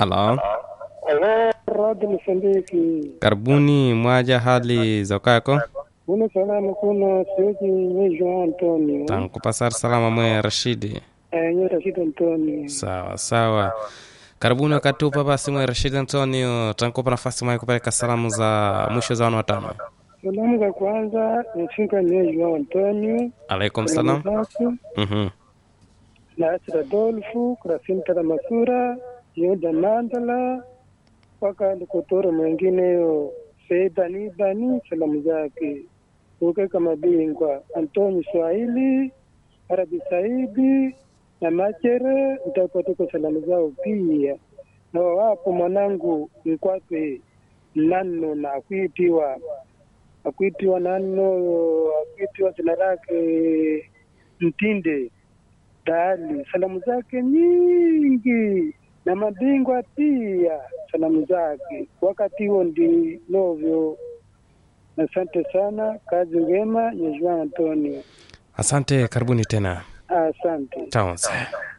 Halo, Halo, Radio Msambiki. karibuni. Mwaja hali za kwako? Uno salama kuno siwezi nye João Antonio. Tankupasar salama mwe Rashidi. Eh, nye Rashid Antonio. Sawa sawa, karibuni wakati upa basi mwe Rashidi Antonio, tankupa nafasi mwe kupeleka salamu za mwisho za wana watano. Salamu za kwanza nafika nye João Antonio. Alaikum salam. Salamu Mhm. na Asra Dolfu, Krasinta la Masura, Yoda Mandala, mpaka Likotoro mwengineyo Seidani Bani, salamu zake ukeka mabingwa Antoni Swahili, Arabi Saidi na Machere, nitapatuka salamu zao pia na wapo mwanangu Mkwape Nano na akuitiwa akuitiwa Nano akuitiwa jina lake Mtinde Dali, salamu zake nyingi na mabingwa pia salamu zake. Wakati huo ndi novyo. Asante sana, kazi njema, Yeshua Antonio. Asante, karibuni tena. Asante. Chao.